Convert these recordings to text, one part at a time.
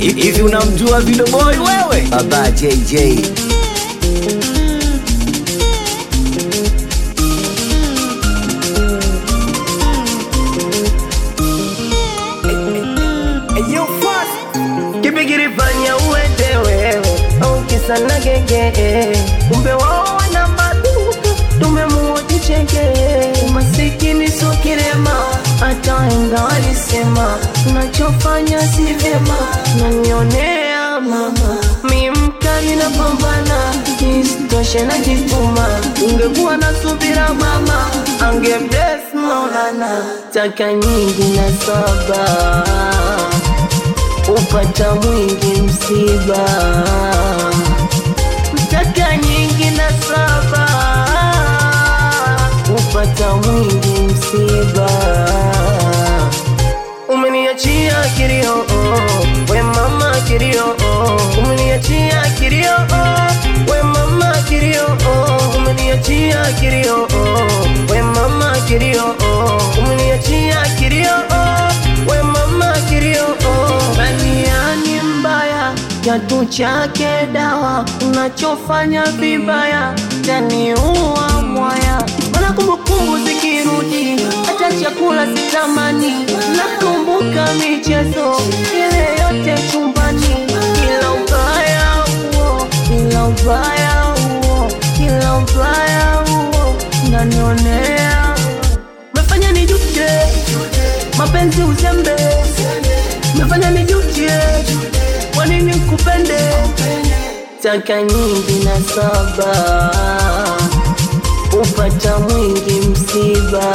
hivi unamjua Video Boy wewe? Baba JJ. Kipi kilifanya uende wewe au kisa na genge? Kumbe wao wana maduka, tumemuoji cheke. Masikini sio kilema, hata wahenga walisema unachofanya si vyema. Nanionea mama, mi mkali na pambana, isitoshe najituma. Ungekuwa na subira mama, angebless Maulana, taka nyingi na saba upata mwingi msiba, mtaka nyingi na saba, upata mwingi msiba. Umeniachia kilio, oh, we mama kilio, oh, umeniachia kilio, oh, we mama kilio, oh, umeniachia kilio, oh, we mama kilio, oh, umeniachia kilio, oh, we mama kilio, oh, baniani mbaya kiatu chake dawa, unachofanya vibaya taniua mwaya, mana kumbukumbu zikirudi, hata chakula sitamani, nakumbuka michezo ile yote chumbani, kila ubaya huo, kila ubaya huo, kila ubaya huo, nanionea mefanya nijute mapenzi uzembe, mefanya nijute kwa nini kupende taka nyingi na saba upata mwingi msiba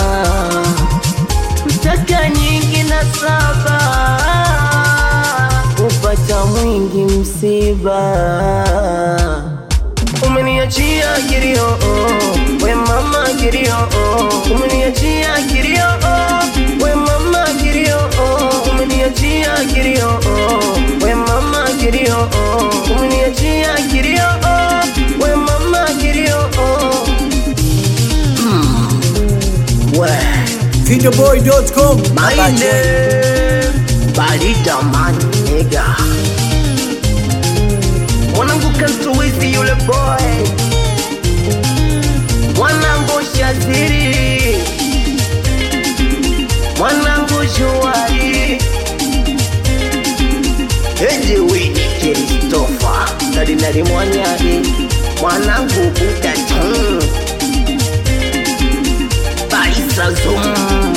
taka nyingi na saba upata mwingi msiba umeniachia kilio oh, we mama kilio oh, umeniachia kilio oh, we mama kilio oh, umeniachia kilio oh, we mama kilio oh, umeniachia kilio oh, we mama kilio oh. Videoboy.com. Baba My JJ. name Balida man nigga Mwanangu kantuwezi yule boy Mwanangu shaziri Mwanangu shuari Eje wini Kristofa Kardinali Mwanyari Mwanangu Buda Tung Baisa Zoom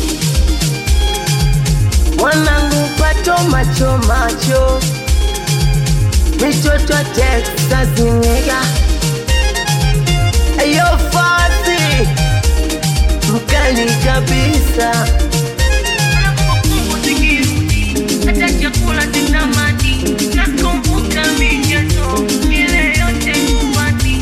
mwanangu pato macho macho mitoto Texas nigga ayo fasi mkali kabisa hata chakula sitamani nakumbuka michezo ile yote nyumbani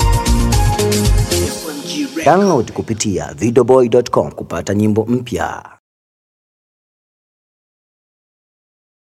Download kupitia videoboy.com kupata nyimbo mpya.